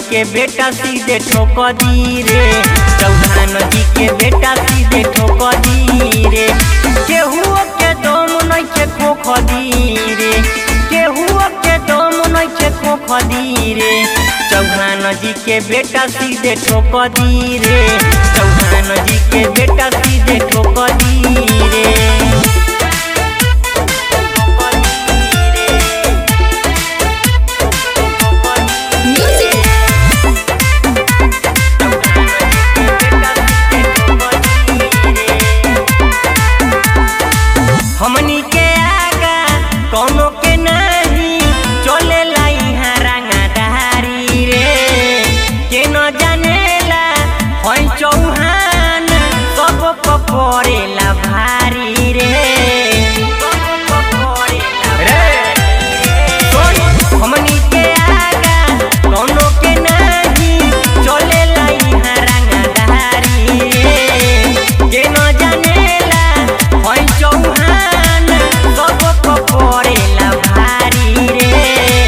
के बेटा सीधे ठोक दी रे चौहान जी के बेटा सीधे ठोक दी रे केहू के दम नइखे खोख दी रे केहू के दम नइखे खोख दी रे चौहान जी के बेटा सीधे ठोक दी रे चौहान जी के बेटा सीधे ठोक दी रे Music. हमनी के आगा कोनो के नहीं चले यहाँ रंगाधारी रे के न जानेला होई चौहान सब पपरेला भारी रे रे हमनी के आगा कोनो के नहीं चलेला यहाँ रंगाधारी रे के न जानेला होई चौहान सब पपरेला भारी रे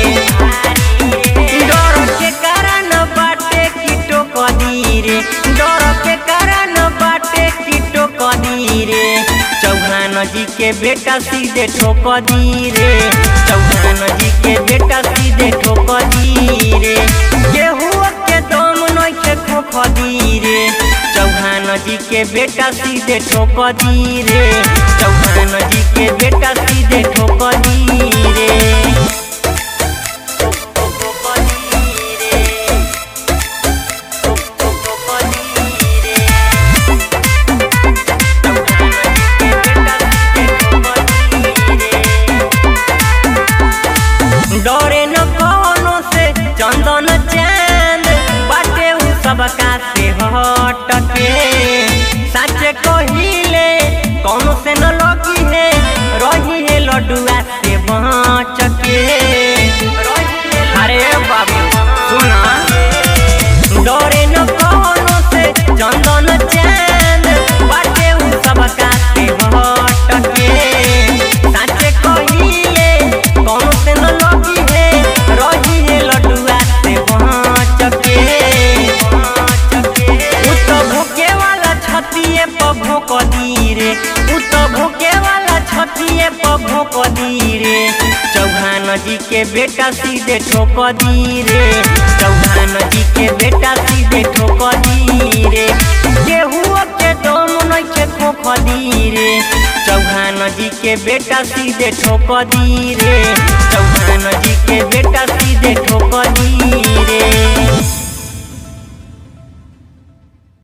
डर के कारण बाटे कीटो कदी रे डर के कारण बाटे कीटो कदी रे चौहान जी के बेटा सीधे ठोक दी रे चौहान जी के बेटा सीधे ठोक दी रे केहू के दम नइखे खोख दी रे चौहान जी के बेटा सीधे ठोक दी रे चौहान जी के बेटा सीधे ठोक दी रे डरे न कोनो से चंदन चांद बाटे उ सबका से हट के सच कहिले कोनो से न लगी है रही है लडुआ से बच के अरे बाबू सुना डरे न कोनो से चंदन चांद बाटे उ सबका से हट के सच कहिले कोनो से न लगी है रही है लडुआ से बच के उ तो भूखे वाला छतिए पर भोक दी रे उ तो भूखे वाला छतिए पर भोक दी रे चौहान जी के बेटा सीधे ठोक दी रे चौहान जी के बेटा सीधे ठोक दी रे केहू के दम नइखे खोख दी रे चौहान जी के बेटा सीधे ठोक दी रे चौहान जी के बेटा सीधे ठोक दी